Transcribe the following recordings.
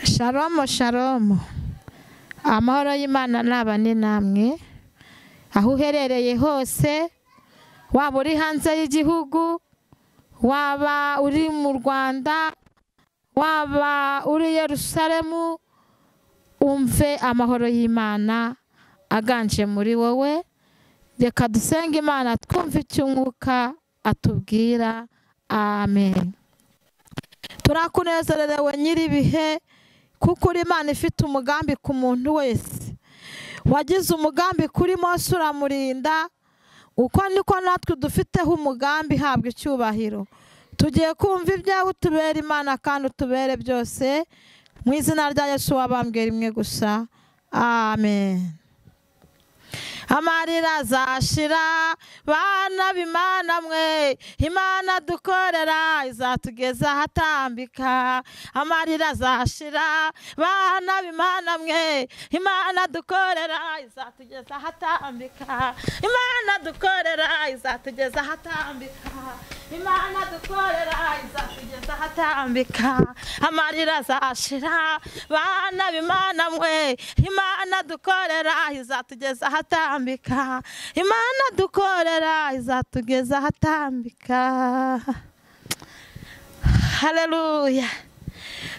Shalom Shalom amahoro y'Imana nabane namwe aho uherereye hose waba uri hanze y'igihugu waba uri mu Rwanda waba uri i Yerusalemu umve amahoro y'Imana aganje muri wowe reka dusenge Imana twumve icyo umwuka atubwira amen turakunezererewe nyir'ibihe kuko uri imana ifite umugambi ku muntu wese wagize umugambi kuri Mose uramurinda uko niko natwe dufiteho umugambi habwa icyubahiro tugiye kumva ibyawe utubere imana kandi utubere byose mu izina rya Yesu wabambwe rimwe gusa amen amarira azashira bana b'imana mwe imana dukorera izatugeza ahatambika amarira azashira bana b'imana mwe imana dukorera izatugeza ahatambika imana dukorera izatugeza ahatambika imana dukorera izatugeza ahatambika amarira azashira bana b'imana mwe imana dukorera izatugeza ahatambika ahatambika imana dukorera izatugeza ahatambika hareruya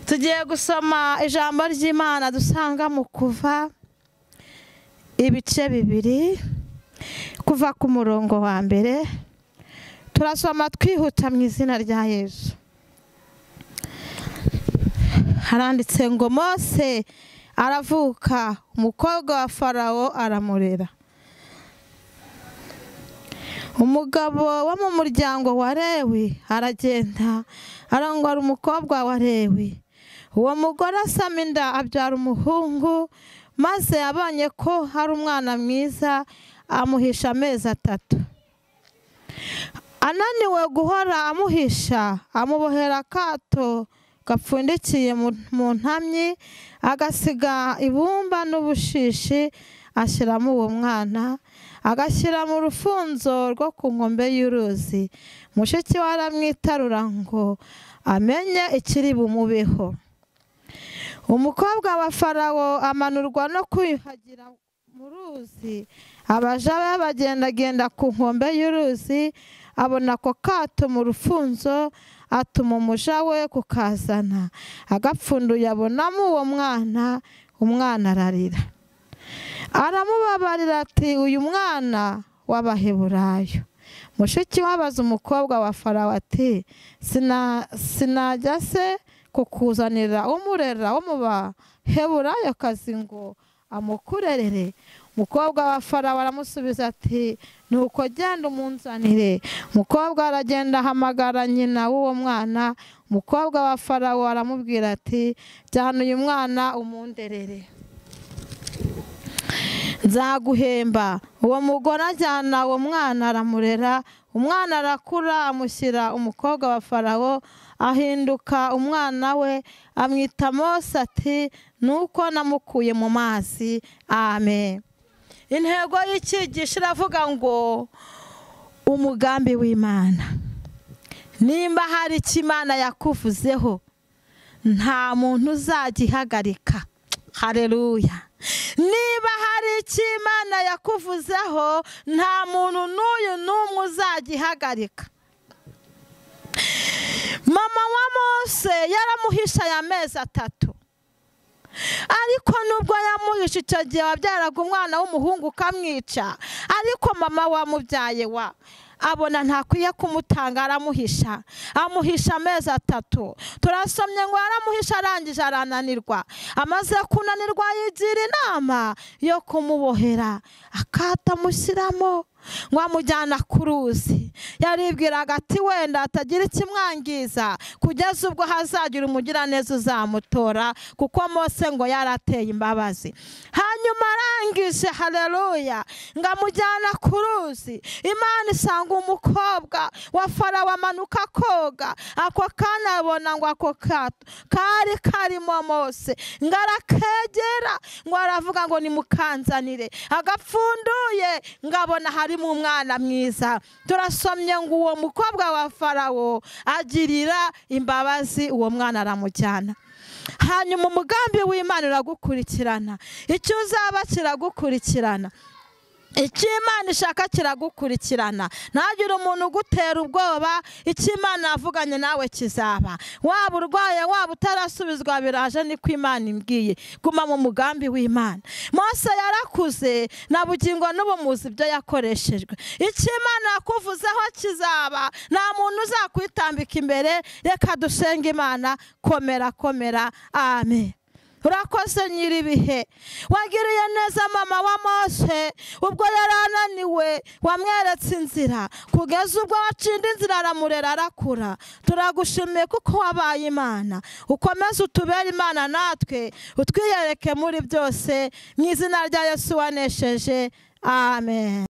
tugiye gusoma ijambo ry'imana dusanga mu kuva ibice bibiri kuva ku murongo wa mbere turasoma twihuta mu izina rya yezu haranditse ngo mose aravuka umukobwa wa farawo aramurera umugabo wo mu muryango wa Lewi aragenda arongora umukobwa wa Lewi uwo mugore asama inda abyara umuhungu maze abonye ko hari umwana mwiza amuhisha amezi atatu ananiwe guhora amuhisha amubohera akato gapfundikiye mu ntamyi agasiga ibumba n'ubushishi ashyiramo uwo mwana agashyira mu rufunzo rwo ku nkombe y'uruzi mushiki we aramwitarura ngo amenye ikiri bumubeho umukobwa wa farawo amanurwa no kwiyuhagira mu ruzi abaja be bagendagenda ku nkombe y'uruzi abona ako kato mu rufunzo atuma umuja we kukazana agapfunduye abonamo uwo mwana umwana ararira aramubabarira ati uyu mwana w'abaheburayo mushiki wabaza umukobwa wa farawo ati sinajya se kukuzanira umurera wo mu baheburayokazi ngo amukurerere umukobwa wa farawo aramusubiza ati nuko genda umunzanire umukobwa aragenda ahamagara nyina w'uwo mwana umukobwa wa farawo aramubwira ati jyana uyu mwana umunderere nzaguhemba uwo mugore ajyana uwo mwana aramurera umwana arakura amushyira umukobwa wa farawo ahinduka umwana we amwita mose ati nuko namukuye mu mazi amen intego y'ikigisho iravuga ngo umugambi w'imana nimba hari icyo imana yakuvuzeho nta muntu uzagihagarika hareruya niba hari icyo imana yakuvuzeho nta muntu n'uyu n'umwe uzagihagarika mama wa mose yaramuhisha aya mezi atatu ariko nubwo yamuhisha icyo gihe wabyaraga umwana w'umuhungu ukamwica ariko mama wamubyaye wa abona ntakwiye kumutanga aramuhisha amuhisha amezi atatu turasomye ngo aramuhisha arangije arananirwa amaze kunanirwa yigira inama yo kumubohera akata amushyiramo ngo amujyana ku ruzi yaribwiraga ati wenda atagira ikimwangiza kugeza ubwo hazagira umugiraneza uzamutora kuko mose ngo yarateye imbabazi hanyuma arangije hareruya ngo amujyana ku ruzi imana isanga umukobwa wa farawo amanuka koga ako kanya abona ngo ako kato kari karimo mose ngo arakegera ngo aravuga ngo nimukanzanire agapfunduye ngo abona hari harimo umwana mwiza turasomye ngo uwo mukobwa wa farawo agirira imbabazi uwo mwana aramujyana hanyuma umugambi w'imana uragukurikirana icyo uzaba kiragukurikirana icyo imana ishaka kiragukurikirana ntagire umuntu ugutera ubwoba icyo imana yavuganye nawe kizaba waba urwaye waba utarasubizwa biraje niko imana imbwiye guma mu mugambi w'imana Mose yarakuze na bugingo n'ubu muzi ibyo yakoreshejwe icyo imana yakuvuzeho kizaba nta muntu uzakwitambika imbere reka dusenge imana komera komera amen urakoze nyir'ibihe wagiriye neza mama wa mose ubwo yari ananiwe wamweretse inzira kugeza ubwo wacinda inzira aramurera arakura turagushimiye kuko wabaye imana ukomeze utubere imana natwe utwiyereke muri byose mu izina rya yesu wanesheje amen